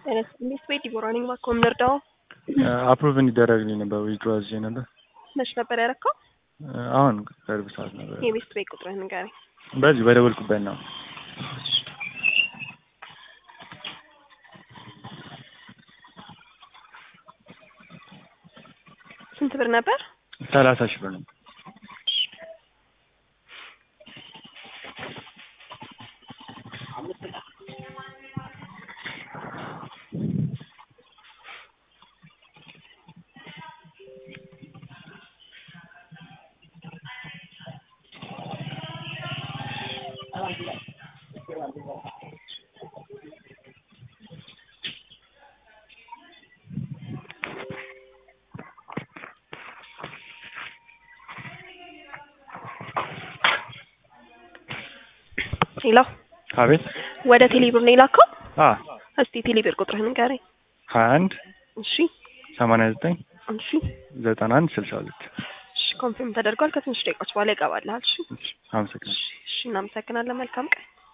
ኢንቨስት ቤት ዲቦራ ነኝ። እባክዎ የምንረዳው አፕሩቭ እንዲደረግልኝ ነበር ዊድሮ አዝዤ ነበር። መች ነበር ያደረከው? አሁን ቅርብ ሰዓት ነበር። የኢንቨስት ቤት ቁጥርህን ንገረኝ። በዚህ በደወልኩበት ነው። ስንት ብር ነበር? ሰላሳ ሺህ ብር ነው። ሄሎ፣ አቤት። ወደ ቴሌብር ነው የላከው? አ እስቲ ቴሌብር ቁጥርህን ንገረኝ። ሀያ አንድ እሺ፣ ሰማንያ ዘጠኝ እሺ፣ ዘጠና አንድ ስልሳ ሁለት እሺ። ኮንፊርም ተደርጓል። ከትንሽ ደቂቃዎች በኋላ ይገባልሃል። እሺ፣ አመሰግናለሁ። እሺ። እናመሰግናለን። መልካም ቀን